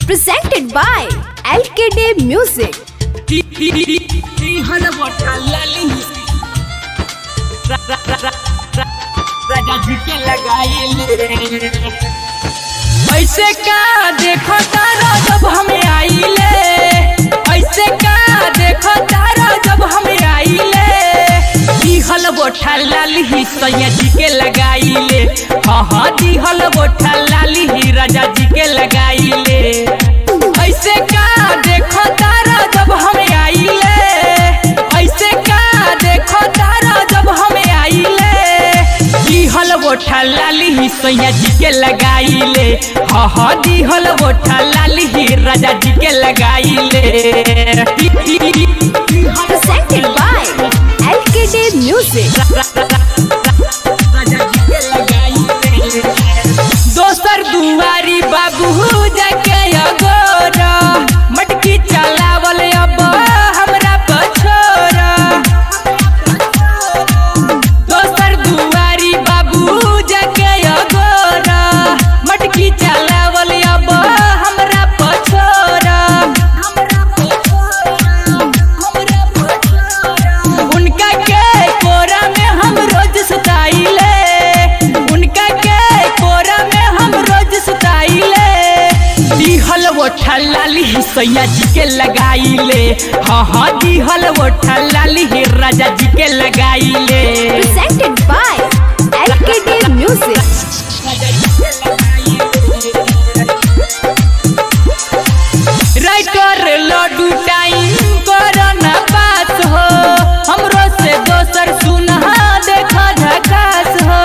presented by LKD Music. ऐसे का देखो तारा जब हम आइले ऐसे का देखो तारा जब हम आइले दिहल बोठा लाली ही सैया जी के लगाइले हाँ हाँ दिहल बोठा लाली ही राजा जी के लगाइले ऐसे का देखो तारा जब हम आइले ऐसे का देखो तारा जब हम आइले दिहल बोठा लाली ही सैया जी के लगाइले हाँ हाँ दिहल बोठा लाली ही राजा जी के लगाइले Presented by LKD Music. दोसर दुआरी बाबू जाके अगोर मटकी चलावल अब हमरा पछोर दोसर दुआरी बाबू जाके अगोर मटकी चलावल अब हमरा पछोर उनका के कोरा में हम रोज सुताइले उनका के कोरा में हम रोज सुताइले दिहल वो ठलाली ही सैया जी के लगाइले हाँ हाँ दिहल वो ठलाली ही राजा जी के लगाइले Presented by LKD Music. Writer Laddu time corona पास हो हमरो से दोसर सुनहा देखा झकास हो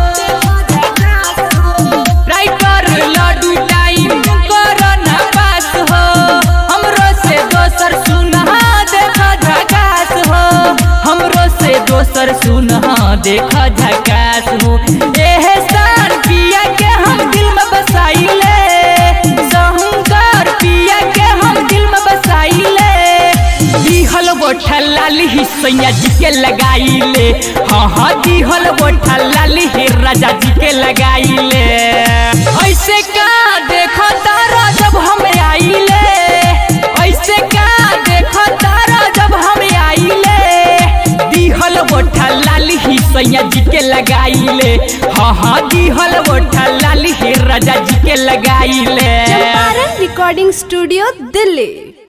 राइटर लड्डू टाइम कोरोना पास हो हमरो से दोसर सुनहा देखा झकास हो हमरो से दोसर सुनहा देखा झकास हो एहे सार पिया के हम दिल में बसाइले सहंकार पिया के हम दिल में बसाइले दिहल बोठा लाली ही सैया जी के लगाइले हाँ हाँ दिहल बोठा लाली ही राजा जी के लगाइले ऐसे का देखो तारा जब हम आइले ऐसे का देखो तारा जब हम आइले दिहल बोठा लाली ही सैया जी के लगाइले हाँ हाँ दिहल बोठा लाली ही राजा जी के लगाइले Champaran Recording Studio, Delhi.